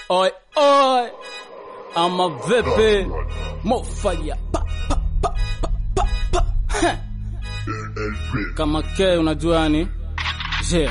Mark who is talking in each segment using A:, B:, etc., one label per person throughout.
A: Oi, oi, ama vipi? Mofaya pa pa pa pa pa pa. Heh. Kama ke unajua yani, je,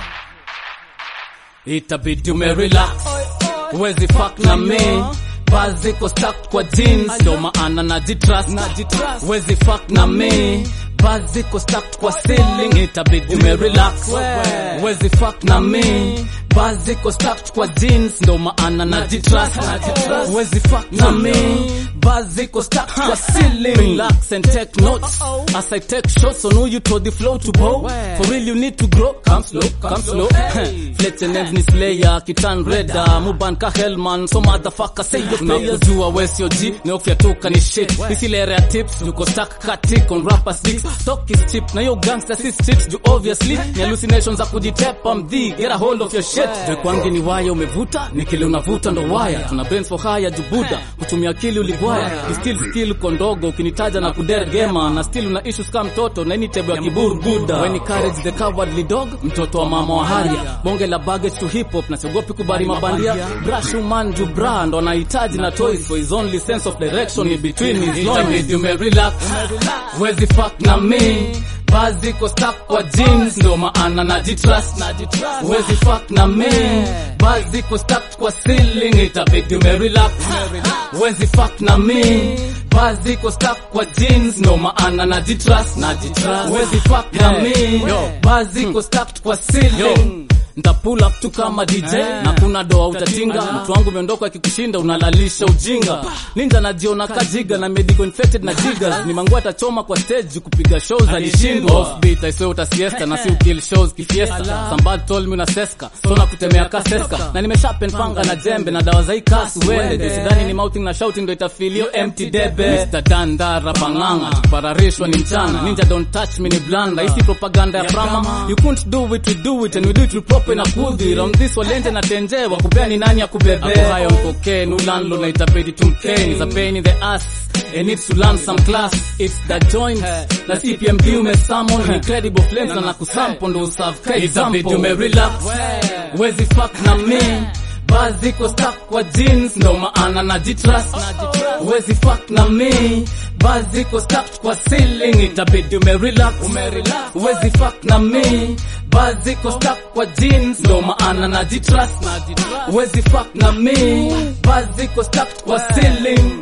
A: itabidi umerelax, huwezi fuck na me Buzz iko stuck kwa jeans, ndo maana najitrust, huwezi fuck na me Buzz iko stuck kwa ceiling, itabidi umerelax, huwezi fuck na me Buzz iko stuck kwa jeans, ndo maana najitrust, huwezi fuck na me Buzz iko stuck kwa ceiling, relax and take notes as I take shots on who you told the flow to bow. For real you need to grow, come slow, come slow. Fletcher names ni Slayer, Kitan Reda, Muban ka Hellman, so motherfucker say your players. Unakujua we sio G, neofyatuka ni shit. Isilere ya tips, yuko stuck katik on rapper sticks. Talk is cheap, na yo gangster si street, ju obviously ni hallucinations za kujitepa mdhi. Get a hold of your shit. Je kwangi ni waya umevuta, ni kile unavuta ndo waya. Tuna brains for hire jubuda, kutumia akili uligwaya. You still skill uko ndogo, ukinitaja na kudere gema, na still una issues kama mtoto, na ini tebo ya kiburu buda. When courage the cowardly dog, mtoto wa mama wa haria. Bonge la baggage to hip hop, na siogopi kubari mabandia. Brush man ju bra, ndo anahitaji na toys for his only sense of direction in between his loins. You may relax, wezi fuck na me. Buzz iko stuck kwa jeans, ndo maana najitrust, wezi fuck na me. Buzz iko stuck kwa ceiling, itabidi umerelax, wezi fuck na me. Buzz iko stuck kwa jeans, ndo maana najitrust, wezi fuck na me. Buzz iko stuck kwa ceiling nta pull up tu kama DJ na kuna doa utatinga mtu wangu umeondoka akikushinda unalalisha ujinga ninja najiona kajiga na medical infected na jiga ni mangu atachoma kwa stage kupiga shows alishindwa offbeat I swear utasiesta na si ukill shows kifiesta somebody told me unaseska so na kutemea kaseska na nimeshapen panga na jembe na dawa za ikasi uende ndio sidhani ni mouthing na shouting ndio itafilio empty debe Mr. Dandara panganga tupararishwa ni mchana ninja don't touch me ni blanda isi propaganda ya prama you couldn't do it we do it and we do it proper na kudhi round this walenje na tenje wakupea ni nani akubebea hayo mkokee nulanlo na itabidi tumkeni za pain in the ass and needs to learn some class it's the joint na CPMD umesummon incredible flames na nakusampo ndo userve ka example umerelax wezi fuck na me Buzz iko stuck kwa jeans ndo maana najitrust wezi fuck na me Buzz iko stuck kwa ceiling itabidi umerelax wezi fuck na me Buzz iko stuck kwa jeans ndo maana najitrust wezi fuck na me Buzz iko stuck kwa ceiling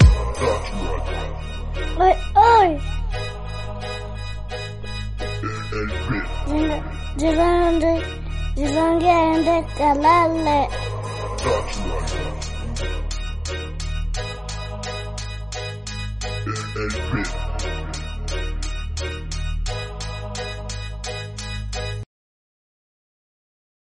B: Oi, oi. Jirande, jirange ende kalale.
C: LP.